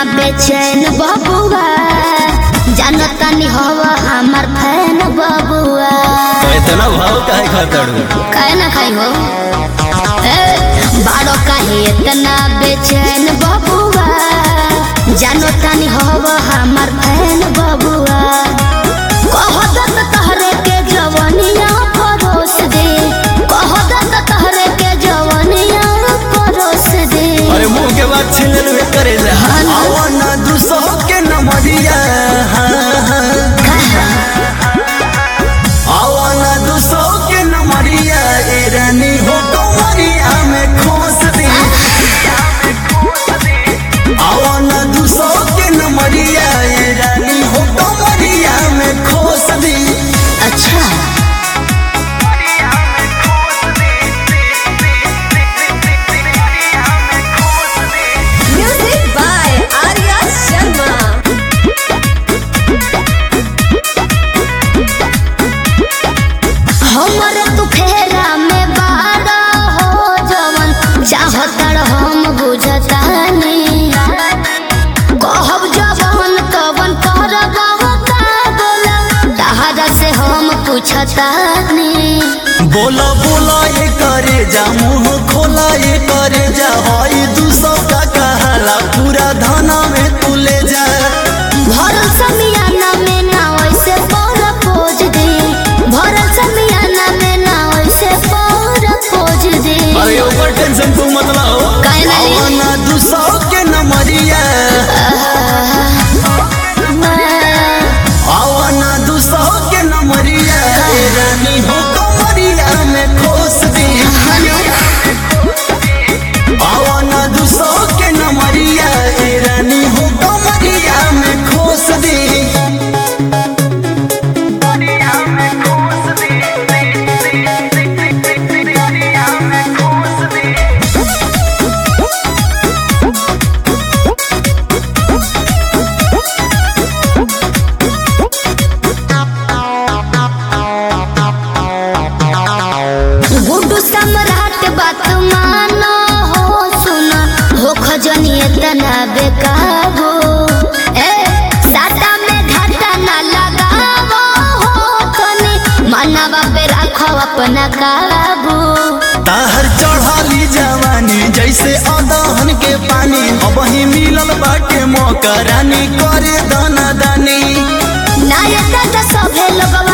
बेचैन बबुआ जानता नहीं हवा हमार फैन बबुआ इतना भाव काहे खातड़ू काहे ना खाई हो ए, बाड़ो काहे इतना बेचैन बबुआ जानता नहीं हवा हमार फैन बबुआ कहत तहरे के जवनिया परोस दे कहत तहरे के जवनिया परोस दे अरे मुंह के बात छीन ले करे जा हाँ ना। आवाना दूसो के नमरिया आवाना दूसो के नमरिया ए रानी हो कमरिया में खोस दे आवाना दूसो के नमरिया ए रानी हो कमरिया में खोस दे अच्छा Music by Arya Sharma. हमर तू फेरा में बाड़ा हो जवन चाहतर हम बुझतानी कहब जवन तवन करब का बोला तहरा से हम पूछतानी बोला बोला ये करे जा मुंह खोला ये करे जा हई दू सौ का कहाला पूरा धाना में तू ले जा भरल समियाना में ना वैसे पर पोज दे भरल समियाना में ना वैसे पर पोज दे अरे ऊपर टेंशन तू मत लाओ काहे ना ली? आवाना दू सौ के नमरिया आवाना दू सौ के नमरिया ए रानी हो कमरिया में खोस दी आवाना दू सौ के नमरिया ए रानी हो कमरिया में खोस दी गुड्डू सम्राट बात मानो हो सुना हो खजनी इतना बेकाबू ए साटा में घाटा ना लगावो हो तनी मनवा पे रखो अपना काबू ताहर चढ़ाली जवानी जैसे अदहन के पानी अब ही मिलल बाटे मौका रानी करे दाना दानी नायक का सभे लोगवा